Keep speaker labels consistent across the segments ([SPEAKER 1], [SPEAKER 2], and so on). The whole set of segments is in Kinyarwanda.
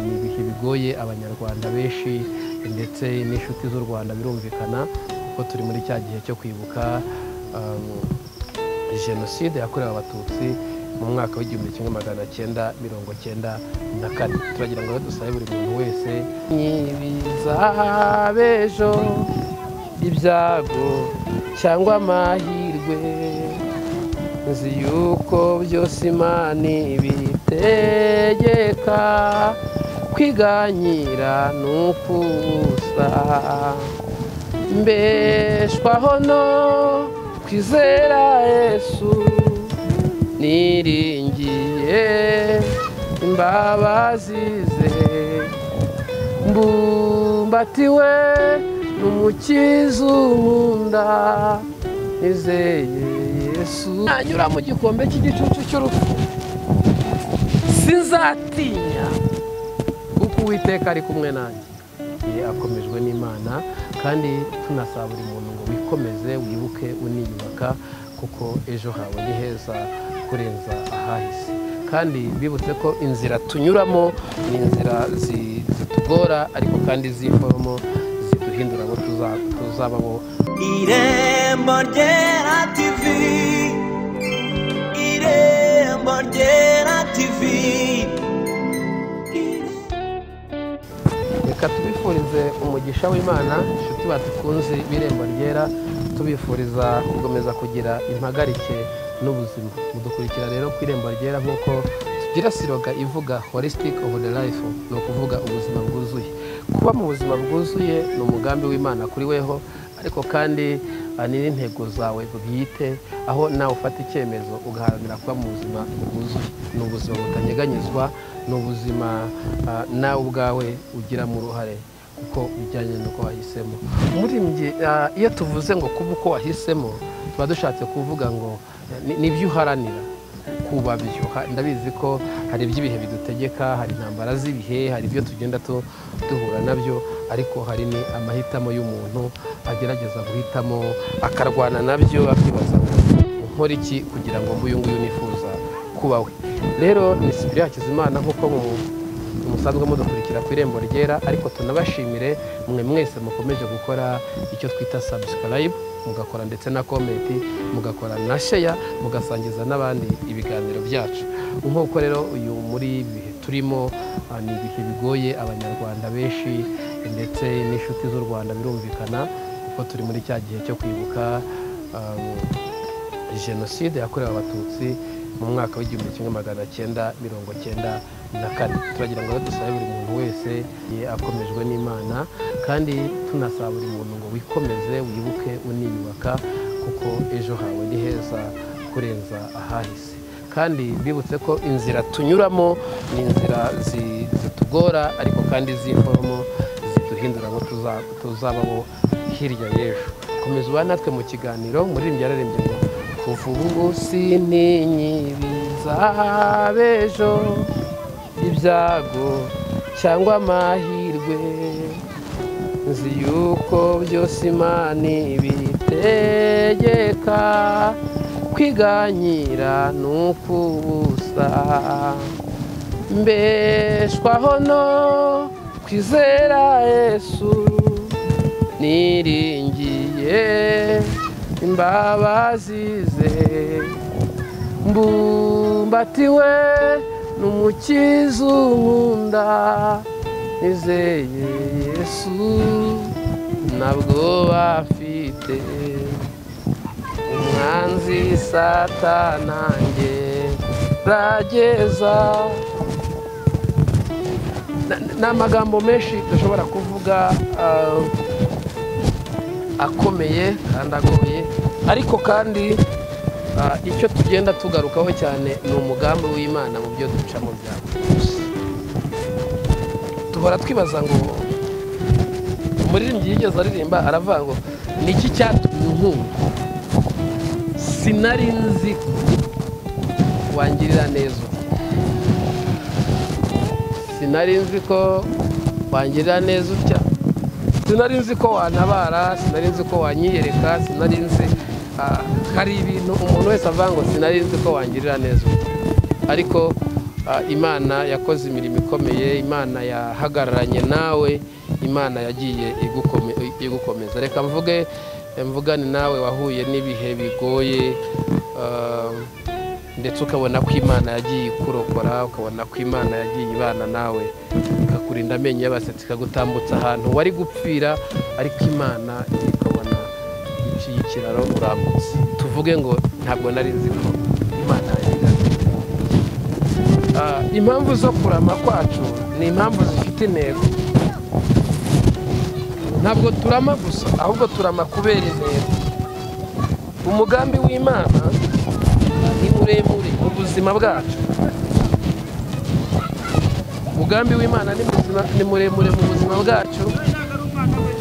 [SPEAKER 1] ni ibihe bigoye abanyarwanda benshi ndetse n'inshuti z'u rwanda birumvikana kuko turi muri cya gihe cyo kwibuka jenoside yakorewe abatutsi mu mwaka w'igihumbi kimwe magana cyenda mirongo cyenda na kane turagira ngo dusabe buri muntu wese ntibizabejo ibyago cyangwa amahirwe nzi yuko byose imana ibitegeka kwiganyira ni ukubusa mbeshwaho no kwizera yesu niringiye imbabazi ze mbumbatiwe n'umukiza nkunda nizeye yesu nanyura mu gikombe cy'igicucu cy'urupfu sinzatinya kuko uwiteka ari kumwe nanjye akomejwe n'imana kandi tunasaba buri muntu ngo wikomeze wibuke uniyubaka kuko ejo hawe ni heza kurenza ahahise kandi bibutse ko inzira tunyuramo ni inzira zitugora ariko kandi zivamo ziduhindura abo tuzabamo
[SPEAKER 2] irembo ryera tivi irembo ryera tivi
[SPEAKER 1] reka tubifurize umugisha w'imana inshuti badukunze b'irembo ryera tubifuriza gukomeza kugira impagarike n'ubuzima mudukurikira rero ku irembo ryera nk'uko tugira siroga ivuga holistic of the life ni ukuvuga ubuzima bwuzuye kuba mu buzima bwuzuye ni umugambi w'imana kuri weho ariko kandi ah, ni n'intego zawe bwite aho nawe ufata icyemezo ugaharanira kuba mu buzima bwuzuye ni ubuzima butanyeganyezwa ni ubuzima ah, nawe ubwawe ugiramo uruhare kuko bijyanye n'uko wahisemo muri njye ah, iyo tuvuze ngo kuba uko wahisemo tuba dushatse kuvuga ngo eh, ni- nibyo uharanira kuba byo Ha- ndabizi ko hari iby'ibihe bidutegeka hari intambara z'ibihe hari ibyo tugenda tu- duhura nabyo ariko hari ni amahitamo y'umuntu agerageza guhitamo akarwana nabyo akibaza ngo nkora iki kugira ngo mbe uyu nguyu nifuza kuba we rero ni sipiriya hakizimana nk'uko mu musanzwe mudukurikira ku irembo ryera ariko tunabashimire mwe mwese mukomeje gukora icyo twita subscribe mugakora ndetse na comment mugakora na share mugasangiza n'abandi ibiganiro byacu nk'uko rero uyu muri ibi bihe turimo ah, ni ibihe bigoye abanyarwanda benshi ndetse n'inshuti z'u rwanda birumvikana kuko turi muri cya gihe cyo kwibuka ah, jenoside yakorewe abatutsi mu mwaka w'igihumbi kimwe magana cyenda mirongo cyenda na kane turagira ngo dusabe buri muntu wese ye akomejwe n'imana kandi tunasaba buri muntu ngo wikomeze wibuke uniyubaka kuko ejo hawe ni heza kurenza ahahise kandi bibutse ko inzira tunyuramo ni inzira zi- zitugora ariko kandi zivamo ziduhindura abo tuza- tuzabamo hirya y'ejo komeza ubane natwe mu kiganiro muririmbyi yararembye ngo kuva ubu ngubu sininyibiza b'ejo ibyago cyangwa amahirwe nzi yuko byose imana ibitegeka kwiganyira ni ukubusa mbeshwaho no kwizera yesu niringiye imbabazi ze mbumbatiwe n'umukiza nkunda nizeye yesu ntabwo bafite umwanzi satanange rageza ni amagambo menshi dushobora kuvuga ah, akomeye kandi agoye ariko kandi ah, icyo tugenda tugarukaho cyane ni umugambi w'imana mu byo ducamo bya buri munsi duhora twibaza ngo umuririmbyi yigeze aririmba aravuga ngo ni iki cyatumye inkunga sinari nzi ko wangirira neza uti sinari nzi ko wangirira neza utya sinari nzi ko wantabara sinari nzi ko wanyiyereka sinari nzi ah, hari ibintu umuntu wese avuga ngo sinari nzi ko wangirira neza utya ariko ah, imana yakoze imirimo ikomeye imana yahagararanye nawe imana yagiye igukome- igukomeza reka mvuge mvugane nawe wahuye n'ibihe bigoye ah, ndetse ukabona ko imana yagiye ikurokora ukabona ko imana yagiye ibana nawe ikakurinda amenyo y'abasetsi ikagutambutsa ahantu wari gupfira ariko imana ikabona iciye ikiraro urambutse tuvuge ngo ntabwo nari nzi ko imana yagiye Ah, impamvu zo kurama kwacu ni impamvu zifite intego ntabwo turama gusa ahubwo turama kubera intego umugambi w'imana ni muremure mu buzima bwacu umugambi w'imana ni muzima- ni muremure mu buzima bwacu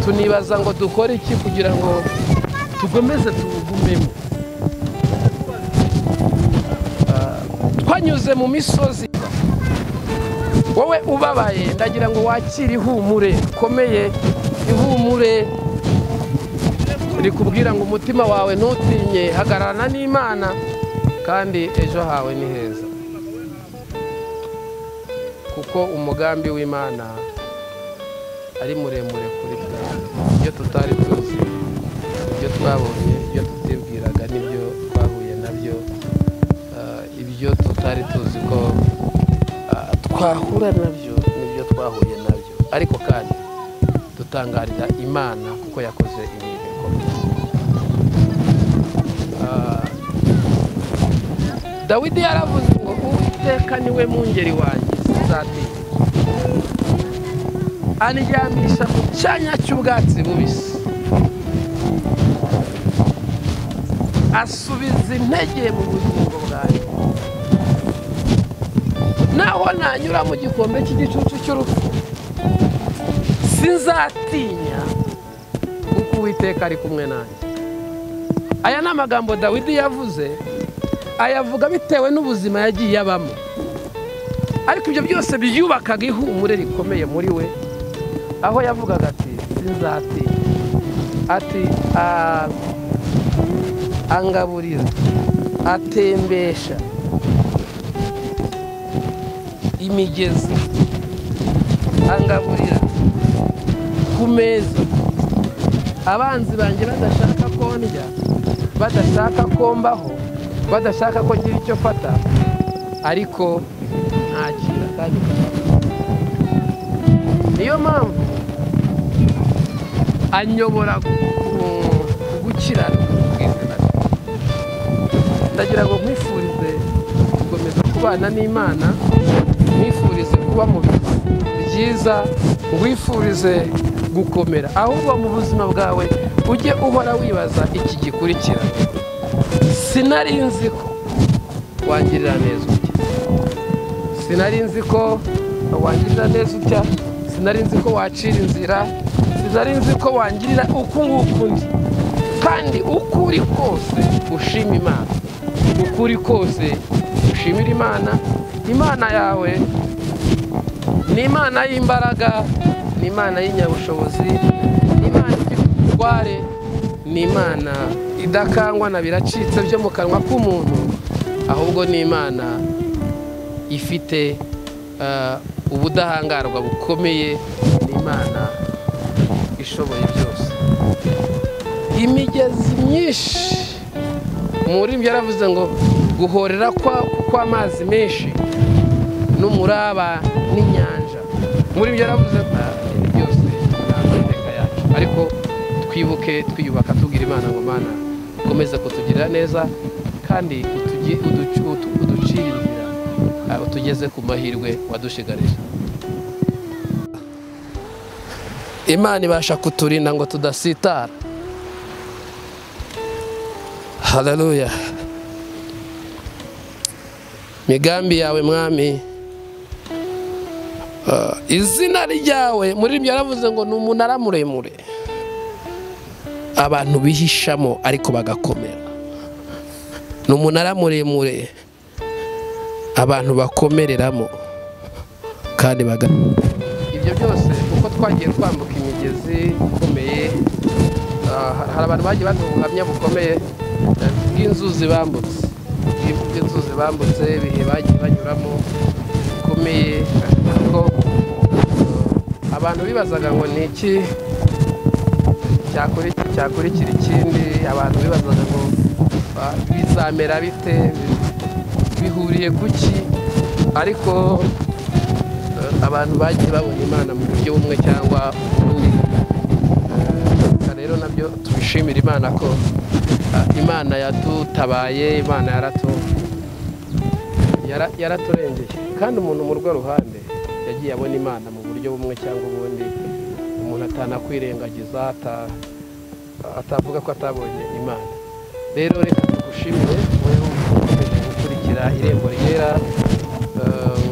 [SPEAKER 1] tunibaza ngo dukore iki kugira ngo tugomeze tuwugumemo twanyuze mu misozi wowe ubabaye ndagira ngo wakire ihumure rikomeye ihumure rikubwira ngo umutima wawe ntutinye hagararana n'imana kandi ejo hawe ni heza kuko umugambi w'imana ari muremure kuri twe ibyo tutari tuzi ibyo twabonye ibyo tutibwiraga n'ibyo twahuye nabyo Ah, ibyo tutari tuzi ko ah, twahura nabyo n'ibyo twahuye nabyo ariko kandi dutangarira imana kuko yakoze imirimo ikomeye Ah, dawidi yaravuze ngo uwiteka niwe mungeri wanjye sinzatinya anijyamisha mu cyanya cy'ubwatsi bubisi asubiza intege mu bugingo bwanjye naho nanyura mu gikombe cy'igicucu cy'urupfu sinzatinya kuko uwiteka ari kumwe nanjye aya ni amagambo dawidi yavuze ayavuga bitewe n'ubuzima yagiye abamo ariko ibyo byose byubakaga ihumure rikomeye muri we aho yavugaga ati sinzatinya ati "Ah, angaburira atembesha imigezi angaburira ku meza abanzi banjye badashaka ko ndya badashaka ko mbaho badashaka ko ngira icyo mfata ariko ntakira kandi nkafata. niyo mpamvu anyobora ku- ku gukiranuka kw'izina rye ndagira ngo nkwifurize gukomeza kubana n'imana nkwifurize kuba mu bihe byiza nkwifurize gukomera ahubwo mu buzima bwawe ujye uhora wibaza iki gikurikira sinari nzi ko wangirira neza utya sinari nzi ko wangirira neza utya sinari nzi ko wacira inzira sinari nzi ko wangirira uku nguku ndi kandi uko uri kose ushima imana uko uri kose ushimira imana imana yawe ni imana y'imbaraga ni imana y'inyabushobozi ni imana ifite ubutware ni imana idakangwa na biracitse byo mu kanwa k'umuntu ahubwo ni imana ifite eh, ubudahangarwa bukomeye ni imana ishoboye byose imigezi myinshi umuririmbyi yaravuze ngo guhorera kwa- kw'amazi menshi n'umuraba n'inyanja umuririmbyi yaravuze ngo "Ah, ibi byose ntabwo ari intego yacu ariko twibuke twiyubaka tubwira imana ngo mana ukomeze kutugirira neza kandi utugi- uducu- utu- uducire inzira ah, utugeze ku mahirwe wadushigarije imana ibasha kuturinda ngo tudasitara haleluya migambi yawe mwami Ah, izina ryawe muri ibyo yaravuze ngo ni umunara muremure abantu bihishamo ariko bagakomera ni umunara muremure abantu bakomereramo kandi baga ibyo byose uko twagiye twambuka imigezi ikomeye ah, hari abantu bagiye baduha ubuhamya bukomeye eh, bw'inzuzi bambutse bw'inzuzi bambutse ibihe bagiye banyuramo bikomeye kuko eh, abantu bibazaga ngo ni iki cyakora iki cyakurikira ikindi abantu bibazaga ngo ah, bizamera bite bihuriye ku ki ariko eh, abantu bagiye babona imana mu buryo bumwe cyangwa ubundi Reka rero nabyo tubishimire imana ko ah, imana yadutabaye imana yaratu yara- yaraturengeye kandi umuntu mu rwo ruhande yagiye abona imana mu buryo bumwe cyangwa ubundi umuntu atanakwirengagiza ata- atavuga ko atabonye imana rero reka tugushimire wowe ukomeje gukurikira irembo ryera eh,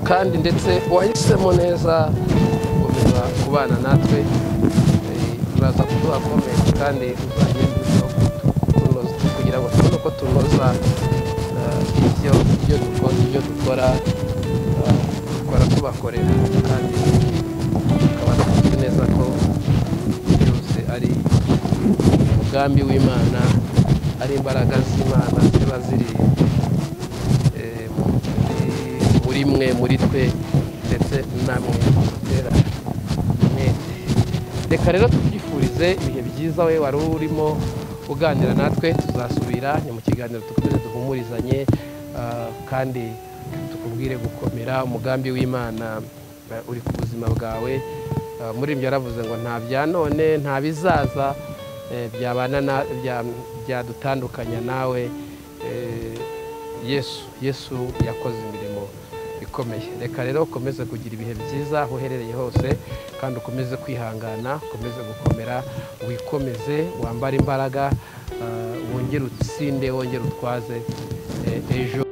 [SPEAKER 1] kandi ndetse wahisemo neza gukomeza kubana natwe eh, uraza kuduha komenti kandi uzagenda urushaho kutunoza kugira ngo tubone uko tunoza eh, ibyo ibyo dukora ibyo dukora eh, dukora tubakorera kandi tukaba tuzi neza ko byose ari umugambi w'imana ari imbaraga z'imana ziba ziri eh, muri- muri mwe muri twe ndetse namwe mutera umwete reka rero tubyifurize ibihe byiza we wari urimo uganira natwe tuzasubira ni mu kiganiro dukomeze duhumurizanye ah, kandi tukubwire gukomera umugambi w'imana eh, uri ku buzima bwawe Ah, muri ibyo yaravuze ngo nta bya none nta bizaza eh, byabana na- bya- byadutandukanya nawe eh, yesu yesu yakoze imirimo ikomeye reka rero ukomeze kugira ibihe byiza aho uherereye hose kandi ukomeze kwihangana ukomeze gukomera wikomeze wambare imbaraga ah, wongere utsinde wongere utwaze eh, ejo